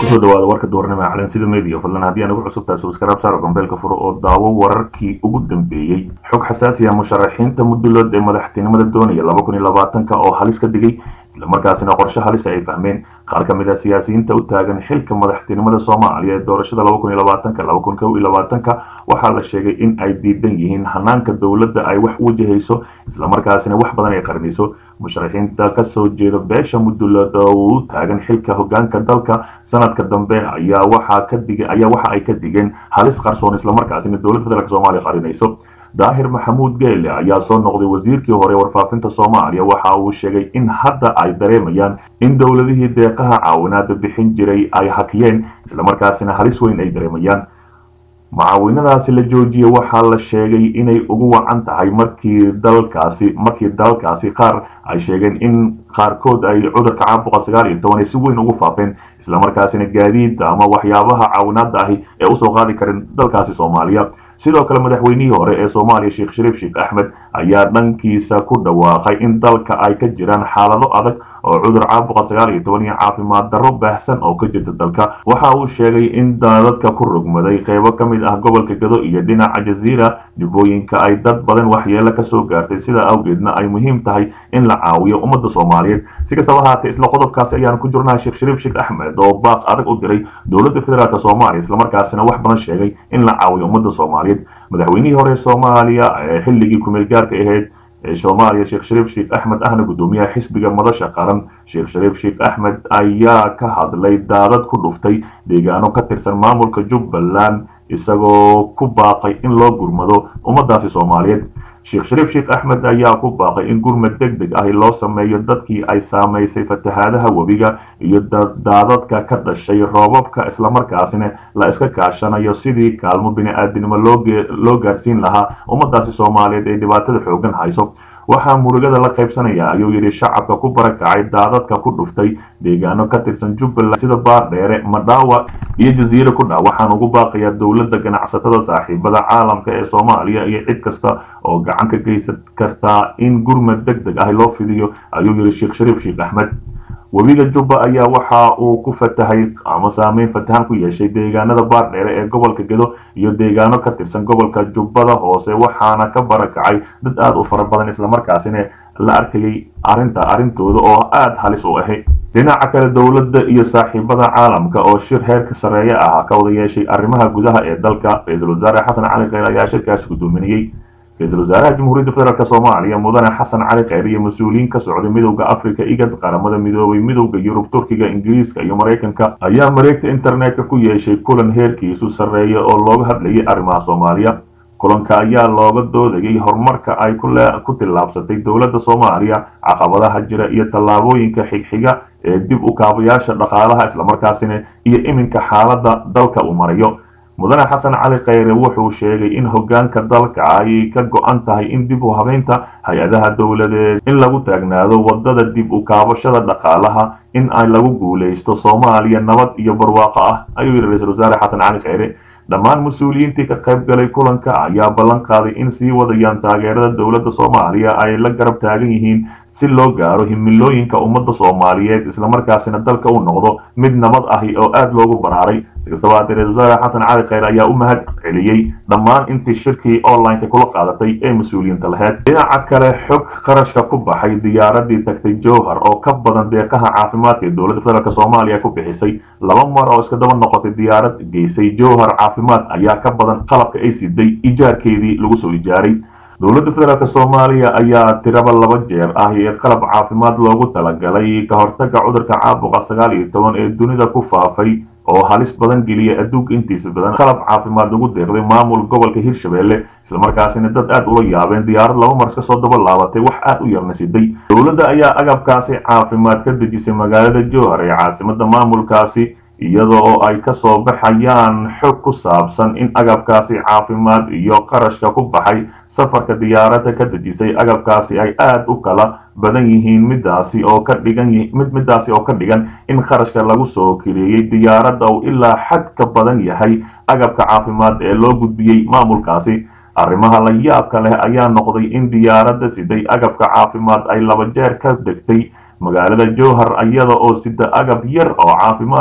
kusoo dhawaada warka duurnimo ee calansida media fadlan haddii aan ugu cusubtahay subscribe saaro gambeelka furo oo daawo wararkii ugu dambeeyey xog xasaasi ah musharaxiinta muddulood ee madaxtinimada doonaya laba kun iyo labaatanka oo halis ka digay islamarkaasina qorshe halisa ay fahmeen qaar ka mid ah siyaasiyiinta u taagan xilka madaxtinimada soomaaliya ee doorashada laba kun iyo labaatanka laba kun kow iyo labaatanka waxaa la sheegay in ay diidan yihiin hanaanka dowladda ay wax wajahayso islamarkaasina wax badan ay qarinayso musharaxiinta kasoo jeeda beesha muddulood oo uu taagan xilka hogaanka dalka sanadka dambe ayaa waxaa ka dig ayaa waxa ay ka digeen halis qarsoon islamarkaasina dowladda federaalk soomaaliya qarinayso daahir maxamuud geele ayaa soo noqday wasiirkii hore warfaafinta soomaaliya waxa uu sheegay in hadda ay dareemayaan in dowladihii deeqaha caawinaada bixin jiray ay hakiyeen islamarkaasina halis weyn ay dareemayaan mucaawinadaasi la joojiyey waxaa la sheegay inay ugu wacan tahay markii dalkaasi markii dalkaasi qaar ay sheegeen in qaarkood ay cudurka caabuqa sagaal iyo toban ay si weyn ugu faafeen islamarkaasina gaadiidda ama waxyaabaha caawinaada ahi ee usoo qaadi karin dalkaasi soomaaliya sidoo kale madaxweynihii hore ee soomaaliya sheekh shariif sheekh axmed ayaa dhankiisa ku dhawaaqay in dalka ay ka jiraan xaalado adag oo cudur caabuqa sagaal iyo toban iyo caafimaad darro baahsan oo ka jirta dalka waxa uu sheegay in dadka ku rogmaday qeybo ka mid ah gobolka gado iyo dhinaca jaziira dibooyinka ay dad badan waxyeelo kasoo gaartay sidaa awgeedna ay muhiim tahay in la caawiyo ummadda soomaaliyeed si kastaba haatee isla qodobkaasi ayaan ku jirnaa sheekh shariif sheekh axmed oo baaq adag u diray dowladda federaalk soomaaliya islamarkaasina wax badan sheegay in la caawiyo ummadda soomaaliyeed madaxweynihii hore soomaaliya ee xilligii kumeel gaarka ahayd ee soomaaliya sheekh shariif sheekh axmed ahna guddoomiyaha xisbiga madasha qaran sheekh shariif sheekh axmed ayaa ka hadlay daadad ku dhuftay deegaano ka tirsan maamulka jubbaland isagoo ku baaqay in loo gurmado ummadaasi soomaaliyeed sheekh shariif sheekh axmed ayaa ku baaqay in gurmad deg deg ahi loo sameeyo dadkii ay saamaysay fatahaadaha webiga iyo daadadka ka dhashay roobabka islamarkaasina la iska kaashanayo sidii kaalmo bini-aadinimo loo gaarsiin lahaa ummadaasi soomaaliyeed ee dhibaatada xoogan hayso waxaa murugada la qaybsanaya ayuu yidhi shacabka ku barakacay daadadka ku dhuftay deegaano ka tirsan jubbaland sida baardheere madhaawa iyo jasiire ku dha waxaan ugu baaqayaa dowladda ganacsatada saaxiibada caalamka ee soomaaliya iyo cid kasta oo gacan ka geysan kartaa in gurmad deg deg ah loo fidiyo ayuu yidhi sheekh shariif sheekh axmed webiga jubba ayaa waxa uu ku fatahay ama saameyn fatahan ku yeeshay deegaanada baardheere ee gobolka gedo iyo deegaano ka tirsan gobolka jubbada hoose waxaana ka barakacay dad aada u fara badan islamarkaasina la arkayay arinta arrintooda oo aada halis u ahay dhinaca kale dowladda iyo saaxiibada caalamka oo shir heerka sarreeye ah ka wada yeeshay arrimaha gudaha ee dalka ra-iisul wasaare xasan cali kheyr ayaa shirkaasi guddoominayey ra-iisul wasaaraha jamhuuriyadda federaalk soomaaliya mudane xasan cali kheyr iyo mas-uuliyiin ka socday midowda africa igad qaramada midoobay midowda yurub turkiga ingiriiska iyo maraykanka ayaa mareegta internetka ku yeeshay kulan heerkiisu sarreeya oo looga hadlayay arrimaha soomaaliya kulanka ayaa looga doodayay horumarka ay ku tillaabsatay dowladda soomaaliya caqabadaha jira iyo tallaabooyinka xigxiga ee dib u kaabayaasha dhaqaalaha islamarkaasina iyo iminka xaaladda dalka uu marayo mudane xasan cali kheyre wuxuu sheegay in hogaanka dalka ay ka go-an tahay in dib u habeynta hay-adaha dowladeed in lagu taagnaado wadada dib u kaabashada dhaqaalaha in ay lagu guulaysto soomaaliya nabad iyo barwaaqo ah ayuu yidhi ra-isul wasaare xasan cali kheyre dhammaan mas-uuliyiintii ka qayb galay kulanka ayaa ballan qaaday in sii wadayaan taageerada dowladda soomaaliya ay la garab taagan yihiin si loo gaaro himilooyinka ummadda soomaaliyeed islamarkaasina dalka u noqdo mid nabad ahi oo aada loogu baraaray sikastaba haatee ra-isul wasaare xasan cali kheyr ayaa u mahad celiyey dhammaan intii shirkii online-ka kula qaadatay ee mas-uuliyiinta laheyd dhinaca kale xog qarashka ku baxay diyaaradii tagtay jowhar oo ka badan deeqaha caafimaadka ee dowladda federaalk soomaaliya ku bixisay laba mar oo iska daba noqotay diyaarad geysay jowhar caafimaad ayaa ka badan qalabka ay siday ijaarkeedii lagu soo ijaaray dowladda federaalk soomaaliya ayaa tiraba laba jeer ah ee qalab caafimaad loogu talagalay ka hortaga cudurka caabuqa sagaal iyo toban ee dunida ku faafay oo halis badan geliya adduunka intiisa badan qalab caafimaad lagu deeqday maamul gobolka hirshabelle islamarkaasina dad aada ula yaabeen diyaarad laba mar iska soo daba laabatay wax aada u yarna siday dowladda ayaa agabkaasi caafimaad ka dejisay magaalada jowhar ee caasimada maamulkaasi iyada oo ay ka soo baxayaan xog ku saabsan in agabkaasi caafimaad iyo qarashka ku baxay safarka diyaaradda ka dejisay agabkaasi ay aada u kala badan yihiin midaasi oo ka dhigan mid midaasi oo ka dhigan in qarashka lagu soo kireeyey diyaaradda uu ilaa xad ka badan yahay agabka caafimaad ee loo gudbiyey maamulkaasi arrimaha la yaabka leh ayaa noqday in diyaaradda siday agabka caafimaad ay laba jeer ka degtay magaalada jowhar iyada oo sida agab yar oo caafimaadi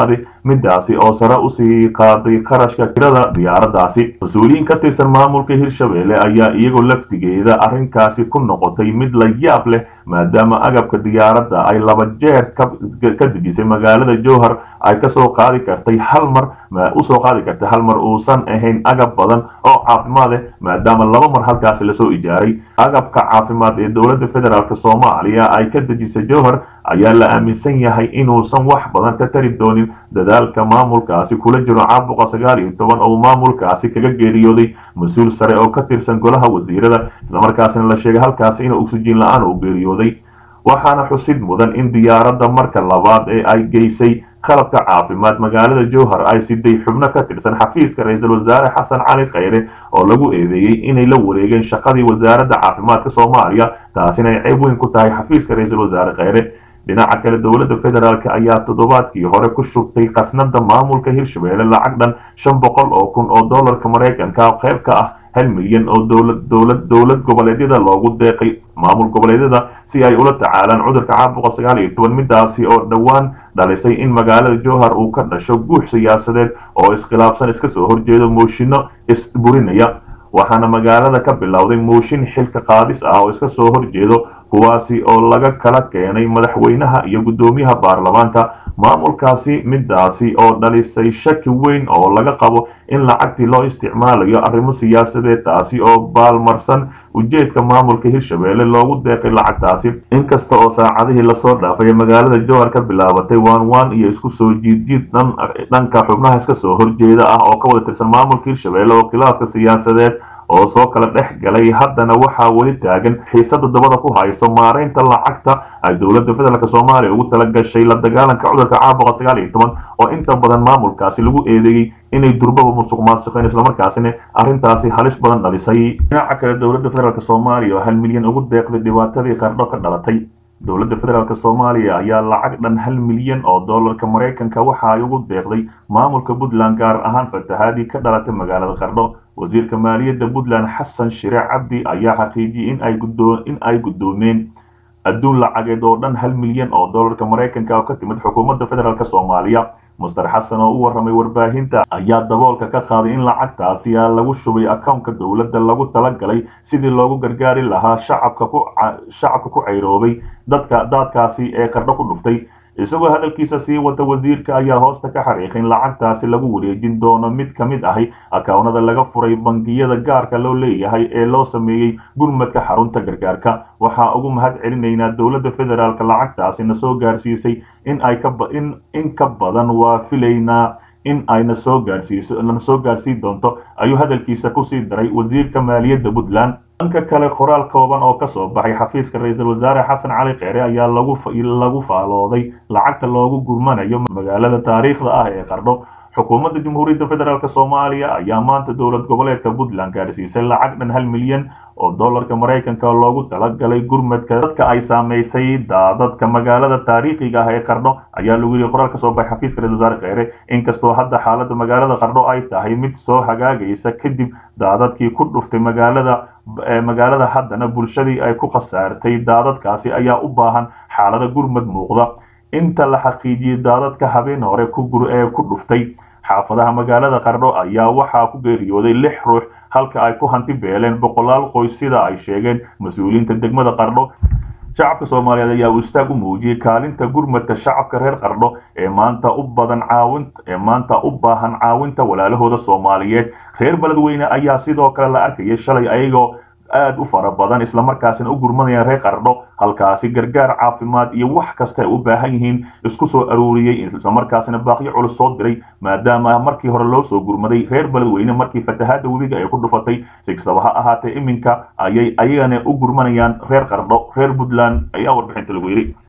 midaasi oo sare usii qaaday qarashka kirada diyaaradaasi mas-uuliyiin ka tirsan maamulka hirshabelle ayaa iyagoo laftigeeda arrinkaasi ku noqotay mid la yaab leh maadaama agabka diyaaradda ay laba jeer ka dejisay magaalada jowhar ay kasoo qaadi kartay hal mar usoo qaadi kartay hal mar uusan ahayn agab badan oo caafimaad eh maadaama laba mar halkaasi lasoo ijaaray agabka caafimaad ee dowladda federaalk soomaaliya ay ka dejisay jowhar ayaa la aaminsan yahay inuusan wax badan ka tari doonin dadaalka maamulkaasi kula jiro caabuqa sagaal iyo toban oo maamulkaasi kaga geeriyooday mas-uul sare oo ka tirsan golaha wasiirada islamarkaasina la sheegay halkaasi inuu oksijiin la-aan uu geeriyooday waxaana xusid mudan in diyaaradda marka labaad ee ay geysay qalabka caafimaad magaalada jowhar ay siday xubno ka tirsan xafiiska ra-iisul wasaare xasan cali khayre oo lagu eedeeyey inay la wareegeen shaqadii wasaaradda caafimaadka soomaaliya taasina ay ceeb weyn ku tahay xafiiska ra-iisul wasaare khayre dhinaca kale dowladda federaalk ayaa toddobaadkii hore ku shubtay khasnada maamulka hirshabelle lacag dhan shan boqol oo kun oo dollarka maraykanka qayb ka ah hal milyan oo dowlad dowlad dowlad goboleedyada loogu deeqay maamul goboleedyada si ay ula tacaalaan cudurka caabuqa sagaal iyo toban midaasi oo dhowaan dhalisay in magaalada jowhar uu ka dhasho guux siyaasadeed oo iskhilaafsan iska soo horjeedo mooshinno isburinaya waxaana magaalada ka bilowday mooshin xilka qaadis ah oo iska soo horjeedo kuwaasi oo laga kala keenay madaxweynaha iyo guddoomiyaha baarlamaanka maamulkaasi midaasi oo dhalisay shaki weyn oo laga qabo in lacagtii loo isticmaalayo arrimo siyaasadeed taasi oo baalmarsan ujeedka maamulka hirshabelle loogu deeqay lacagtaasi inkasta oo saacadihii lasoo dhaafay magaalada jowhar ka bilaabatay waan waan iyo isku soo jiidjiid dhanka xubnaha iska soo horjeeda ah oo ka wada tirsan maamulka hirshabelle oo khilaafka siyaasadeed oo soo kala dhex galay haddana waxaa weli taagan xiisada dabada ku hayso maaraynta lacagta ay dowladda federaalk soomaaliya ugu tala gashay la dagaalanka cudurka caabuqa sagaal iyo toban oo inta badan maamulkaasi lagu eedeeyey inay durbaba musuq maasuqeen islamarkaasina arrintaasi halis badan dhalisay dhinaca kale dowladda federaalk soomaaliya oo hal milyan ugu deeqday dhibaatadii qardho ka dhalatay dowladda federaalk soomaaliya ayaa lacag dhan hal milyan oo dollarka maraykanka waxa ay ugu deeqday maamulka puntland gaar ahaan fatahaadii ka dhalatay magaalada qardho wasiirka maaliyadda puntland xasan shire cabdi ayaa xaqiijiyey in ay guddoo in ay guddoomeen adduun lacageed oo dhan hal milyan oo dollarka maraykanka oo ka timid xukuumadda federaalk soomaaliya muster xasan oo u warramay warbaahinta ayaa daboolka ka qaaday in lacagtaasi lagu shubay akownka dowladda lagu talagalay sidii loogu gargaari lahaa shacabka ku shacabka ku cayroobay dadka daadkaasi ee qardho ku dhuftay isagoo hadalkiisa sii wata wasiirka ayaa hoosta ka xariiqay in lacagtaasi lagu wareejin doono mid ka mid ahi akawnada laga furay bangiyada gaarka loo leeyahay ee loo sameeyey gurmadka xarunta gargaarka waxaa ugu mahad celinaynaa dowladda federaalk lacagtaasi na soo gaarsiisay in ay kain in ka badan waa filaynaa in ayna soo gaarsiiso na soo gaarsiin doonto ayuu hadalkiisa kusii daray wasiirka maaliyadda puntland dhanka kale qoraal kooban oo ka soo baxay xafiiska ra-iisul wasaare xasan cali kheyre ayaa lagu lagu faalooday lacagta loogu gurmanayo magaalada taariikhda ah ee qardho xukuumadda jamhuuriyadda federaalk soomaaliya ayaa maanta dowlad goboleedka puntland gaarsiisay lacag dhan hal milyan oo dollarka maraykanka loogu talagalay gurmadka dadka ay saamaysay daadadka magaalada taariikhiga ah ee qardho ayaa lagu yidhi qoraal ka soo baxay xafiiska ra-isul wasaare kheyre inkastoo hadda xaaladda magaalada qardho ay tahay mid soo hagaagaysa kadib daadadkii ku dhuftay magaalada magaalada haddana bulshadii ay ku khasaartay daadadkaasi ayaa u baahan xaalada gurmad muuqda inta la xaqiijiyey daadadka habeen hore ee ku dhuftay xaafadaha magaalada qardho ayaa waxaa ku geeriyooday lix ruux halka ay ku hanti beeleen boqolaal qoys sida ay sheegeen mas-uuliyiinta degmada qardho shacabka soomaaliyeed ayaa uu istaag u muujiyey kaalinta gurmadka shacabka reer qardho ee maanta u badan caawin ee maanta u baahan caawinta walaalahooda soomaaliyeed reer beledweyne ayaa sidoo kale la arkayay shalay ayagoo aad u fara badan islamarkaasina u gurmanayaan reer qardho halkaasi gargaar caafimaad iyo wax kasta ay u baahan yihiin isku soo aruuriyey islamarkaasina baaqyo culus soo diray maadaama markii hore loo soo gurmaday reer beledweyne markii fatahaadda webiga ay ku dhufatay si kastaba ha ahaatee iminka ayay ayagana u gurmanayaan reer qardho reer puntland ayaa warbixinta lagu yidhi